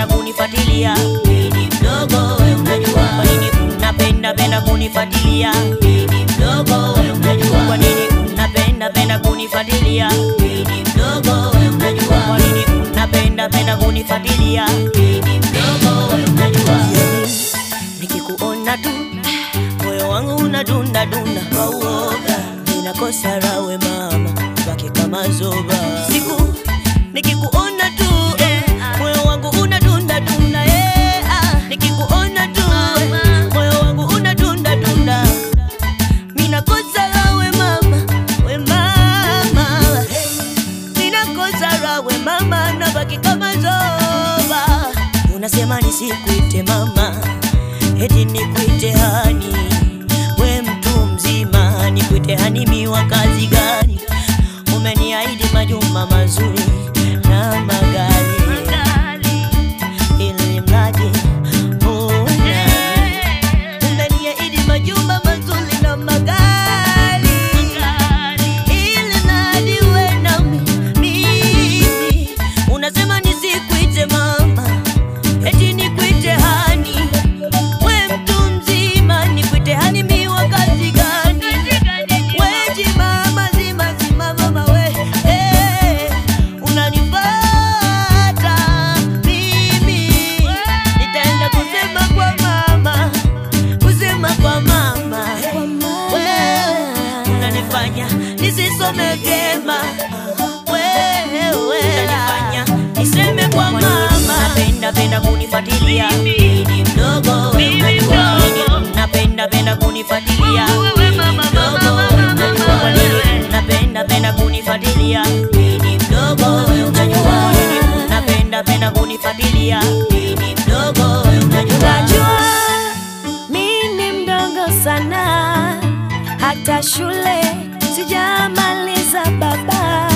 penda kunifuatilia? Mimi mdogo we unajua. Kwa nini unapenda penda kunifuatilia? Mimi mdogo we unajua. Kwa nini unapenda penda kunifuatilia? Mimi mdogo we unajua. Kwa nini unapenda penda kunifuatilia? Mimi mdogo we unajua. Nikikuona tu moyo wangu unadunda dunda kwa uoga, ninakosa rawe mama, baki kama zoba. Siku nikikuona tu eh, moyo wangu unadunda dunda eh, ah, nikikuona tu eh, moyo wangu unadunda dunda, ninakosa rawe mama, we mama, ninakosa rawe mama, nabaki kama zoba. Unasema nisikuite mama eti nikuite hani, we mtu mzima, nikuite hani miwa kazi gani? Umeniahidi majumba mazuri na magari, ili mradi uwe nami. Umeniahidi majumba mazuri na magari, ili mradi uwe nami. Mimi unasema nisikuite mama, eti nikuite hani we mtu mzima nikuite hani miwa kazi gani? Weji mama zima zima mama we eh, unanipata mimi, nitaenda kusema kwa mama, kusema kwa mama wewe unanifanya nisisome vyema wewe unanifanya niseme kwa mama napenda penda kunifuatilia mimi mdogo wewe unajua napenda penda kunifuatilia mimi mdogo wewe unajua kwa nini napenda penda kunifuatilia mimi mdogo wewe unajua napenda penda kunifuatilia mimi mdogo wewe unajua Unajua mi ni mdogo sana, hata shule sijamaliza baba.